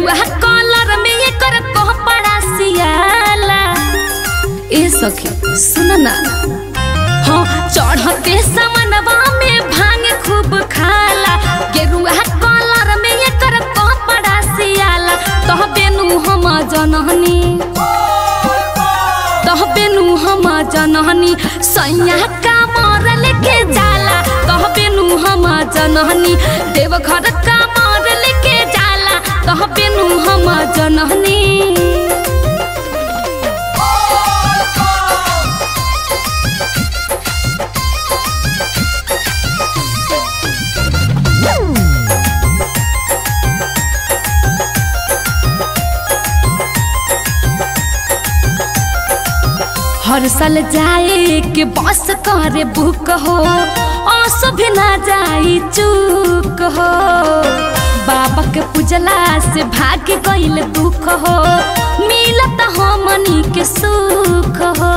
गेरुआ कलर में एकर कपड़ा सियाला ए सखी सुन ना हाँ चढ़ते समनवा में भांग खूब खाला गेरुआ कलर में एकर कपड़ा सियाला तह बेनु हम जनहनी तह बेनु हम जनहनी सैया का मर लेके जाला तह बेनु हम जनहनी देवघर का मर लेके जाला तह बेनु हम जनहनी हर साल जाए के बस करे बुक हो आंसू भी ना जाई चूक हो बाबा के पूजला से भाग गईल दुख हो मिलत हमनी के सुख हो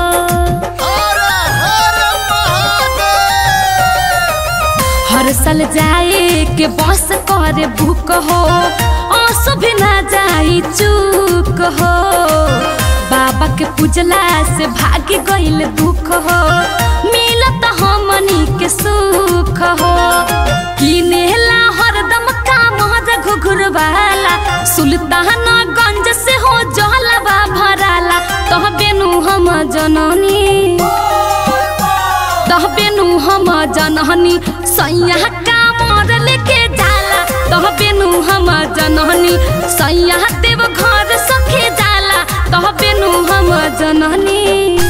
हर साल जाए के बस करे बुक हो आंसू भी ना जाई चूक हो बाबा के पूजला से भाग गईल दुख हो मिलत हमनी के सुख हो किनेला हरदम काम घुघुर वाला सुल्तान गंज से हो जलवा भराला तह बेनु हम जननी तह बेनु हम जनहनी सैया का मर लेके जाला तह बेनु हम जनहनी सैया देव घर सखे जाला तह बेनु हम जनहनी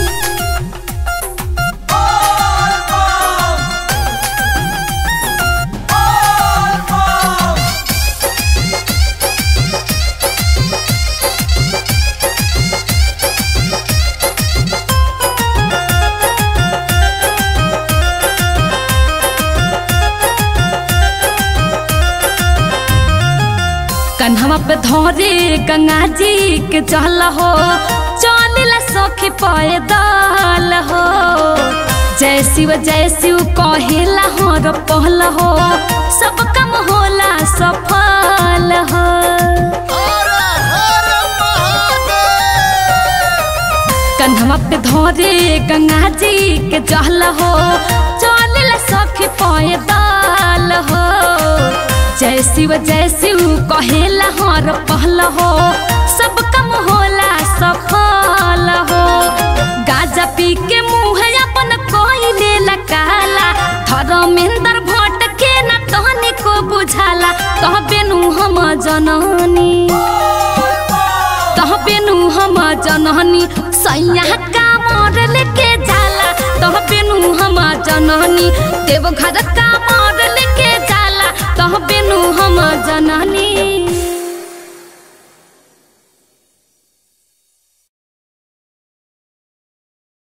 कन्हवा पे धरे गंगा जी के चल हो चलेला सखी पैदल हो जय शिव जय शिव कहेला हर पहल हो सब काम होला सफल हो कन्हवा पे धरे गंगा जी के जल हो चलेला सखी पैदल हो जय शिव जय शिव कहेला हर पहल हो सब कम होला सफल हो गाजा पी के मुँह अपन कोइले काला धर्मेंद्र भट्ट के न तहनी को बुझाला तह बेनु हम जननी तह बेनु हम जननी सैया का मर लेके जाला तह बेनु हम जननी देवघर का मर लेके जाला तह बेनु हम जननी